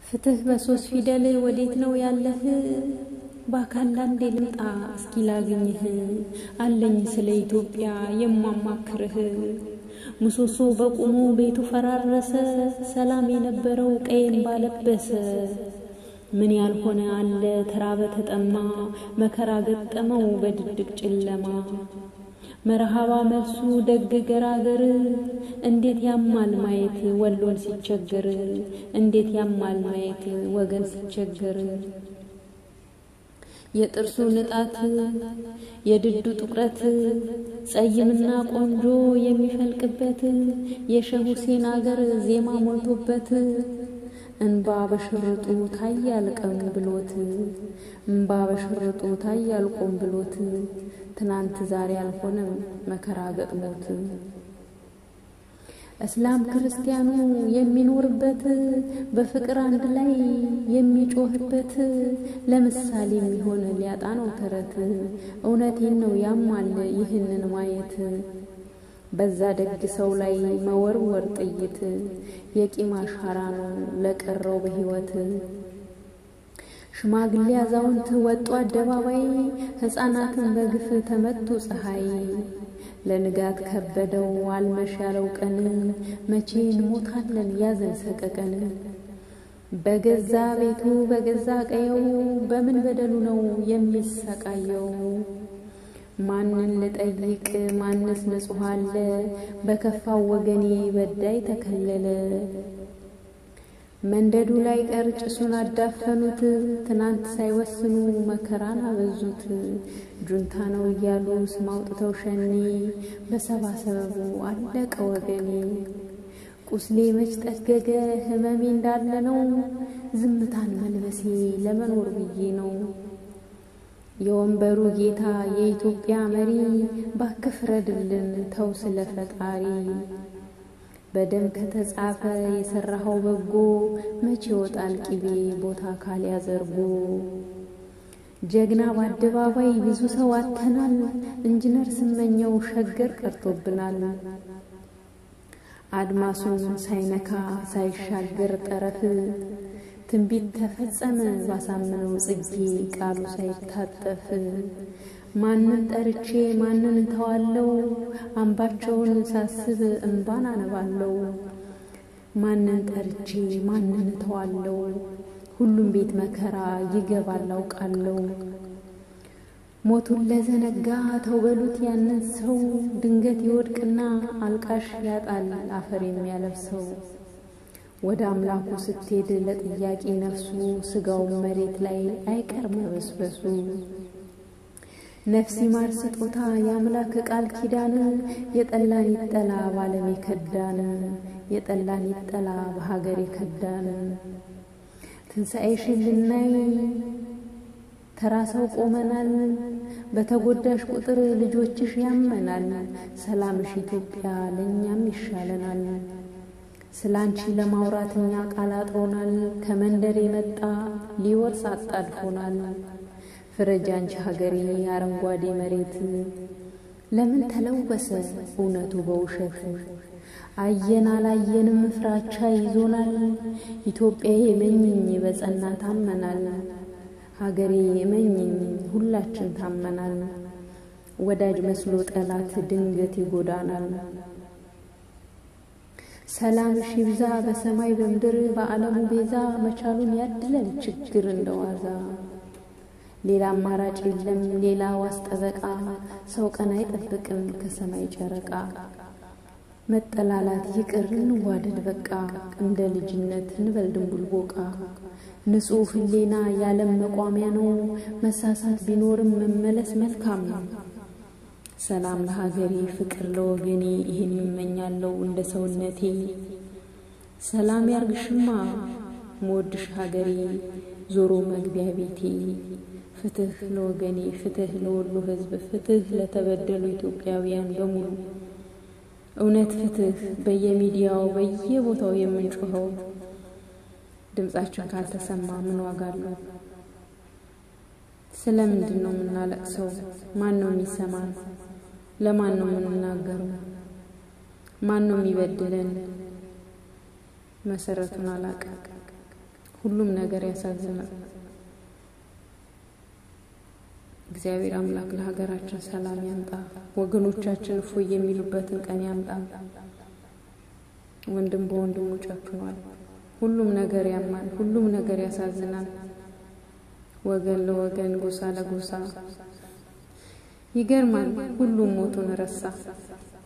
ፍትህ በሶስት ፊደል ወዴት ነው ያለህ? በአካል አንዴ ልምጣ እስኪ ላግኝህ። አለኝ ስለ ኢትዮጵያ የማማክርህ። ምሰሶ በቁሙ ቤቱ ፈራረሰ፣ ሰላም የነበረው ቀዬን ባለበሰ። ምን ያልሆነ አለ ተራበ ተጠማ፣ መከራ ገጠመው በድቅድቅ ጨለማ። መርሃባ መልሱ ደግ ገራገር፣ እንዴት ያማል ማየት ወሎን ሲቸገር፣ እንዴት ያማል ማየት ወገን ሲቸገር። የጥርሱ ንጣት የድዱ ጥቁረት ጸይምና ቆንጆ የሚፈልቅበት የሸህ ሁሴን አገር ዜማ ሞልቶበት እንባ በሽርጡ ታያል ቀኑ ብሎት እንባ በሽርጡ ታያል ቆም ብሎት ትናንት ዛሬ አልሆነም መከራ ገጥሞት እስላም ክርስቲያኑ የሚኖርበት በፍቅር አንድ ላይ የሚጮህበት ለምሳሌ የሚሆን ሊያጣ ነው ተረት። እውነቴን ነው ያማል ይህንን ማየት በዛ ደግ ሰው ላይ መወርወር ጥይት የቂም አሻራ ነው ለቀረው በሕይወት። ሽማግሌ አዛውንት ወጡ አደባባይ ሕፃናትን በግፍ ተመቱ ፀሐይ። ለንጋት ከበደው አልመሽ ያለው ቀን መቼ እንሞታለን ያዘን ሰቀቀን። በገዛ ቤቱ በገዛ ቀየው በምን በደሉ ነው የሚሰቃየው? ማንን ልጠይቅ ማንስ ንጹሕ አለ? በከፋው ወገኔ በዳይ ተከለለ። መንደዱ ላይ ቀር ጭሱን አዳፈኑት። ትናንት ሳይወስኑ መከራን አበዙት። ጁንታ ነው እያሉ ስም አውጥተው ሸኔ በሰባ ሰበቡ አለቀ ወገኔ። ቁስሌ መች ጠገገ ህመሜ እንዳለ ነው። ዝምታን መልበሴ ለመኖር ብዬ ነው። የወንበሩ ጌታ የኢትዮጵያ መሪ ባክህ ፍረድልን ተው ስለ ፈጣሪ። በደም ከተጻፈ የሰራኸው በጎ መቼ ይወጣል ቂቤ ቦታ ካልያዘርጎ። ጀግና በአደባባይ ብዙ ሰው አተናል። ኢንጂነር ስመኘው ሸገር ቀርቶብናል። አድማሱን ሳይነካ ሳይሻገር ጠረፍ ትንቢት ተፈጸመ ባሳምነው ጽጌ ቃሉ ሳይታጠፍ። ማንን ጠርቼ ማንን እተዋለው? አምባቸውን ሳስብ እምባን አነባለው። ማንን ጠርቼ ማንን እተዋለው? ሁሉም ቤት መከራ ይገባል አውቃለው። ሞቱን ለዘነጋ ተው በሉት ያንን ሰው ድንገት ይወድቅና አልቃሽ ያጣል አፈር የሚያለብሰው። ወደ አምላኩ ስትሄድ ለጥያቄ ነፍሱ ስጋውን መሬት ላይ አይቀር መበስበሱ። ነፍስ ይማር ስጦታ የአምላክ ቃል ኪዳን የጠላን ይጠላ ባለም የከዳን የጠላን ይጠላ በሀገር የከዳን ትንሣኤሽን ልናይ ተራ ሰው ቆመናል። በተጎዳሽ ቁጥር ልጆችሽ ያመናል። ሰላምሽ ኢትዮጵያ ለእኛም ይሻለናል። ስለ አንቺ ለማውራት እኛ ቃል አጥሮናል። ከመንደር የመጣ ሊወርስ አጣድፎናል። ፍረጅ አንቺ ሀገሬ አረንጓዴ መሬት ለምን ተለወሰ እውነቱ በውሸት? አየን አላየንም ፍራቻ ይዞናል። ኢትዮጵያ የመኝኝ በጸና ታመናል። ሀገሬ የመኝኝ ሁላችን ታመናል። ወዳጅ መስሎ ጠላት ድንገት ይጎዳናል። ሰላምሽ ይብዛ በሰማይ በምድር በዓለሙ ቤዛ መቻሉን ያድለን ችግር እንደዋዛ። ሌላ አማራጭ የለም ሌላ ዋስ ጠበቃ ሰው ቀን አይጠብቅም ከሰማይ ጨረቃ። መጠላላት ይቅር እንዋደድ በቃ እንደ ልጅነት እንበል ድንቡል ቦቃ። ንጹሕ ሕሊና የዓለም መቋሚያ ነው። መሳሳት ቢኖርም መመለስ መልካም ነው። ሰላም ለሀገሬ ፍቅር ለወገኔ ይህን ይመኛለው እንደ ሰውነቴ። ሰላም ያርግሽማ መወድሽ ሀገሬ ዞሮ መግቢያ ቤቴ። ፍትህ ለወገኔ ፍትህ ለወሎ ሕዝብ ፍትህ ለተበደሉ ኢትዮጵያውያን በሙሉ እውነት ፍትህ በየሚዲያው በየቦታው የምንጮኸው ድምጻችን ካልተሰማ ምን ዋጋ አለው? ስለምንድን ነው የምናለቅሰው? ማን ነው የሚሰማን? ለማን ነው የምንናገረው? ማን ነው የሚበድለን? መሰረቱን አላውቅም። ሁሉም ነገር ያሳዝናል። እግዚአብሔር አምላክ ለሀገራችን ሰላም ያምጣ። ወገኖቻችን እፎይ የሚሉበትን ቀን ያምጣ። ወንድም በወንድሙ ጨክኗል። ሁሉም ነገር ያማል። ሁሉም ነገር ያሳዝናል። ወገን ለወገን ጎሳ ለጎሳ ይገርማል። ሁሉም ሞቱን ረሳ።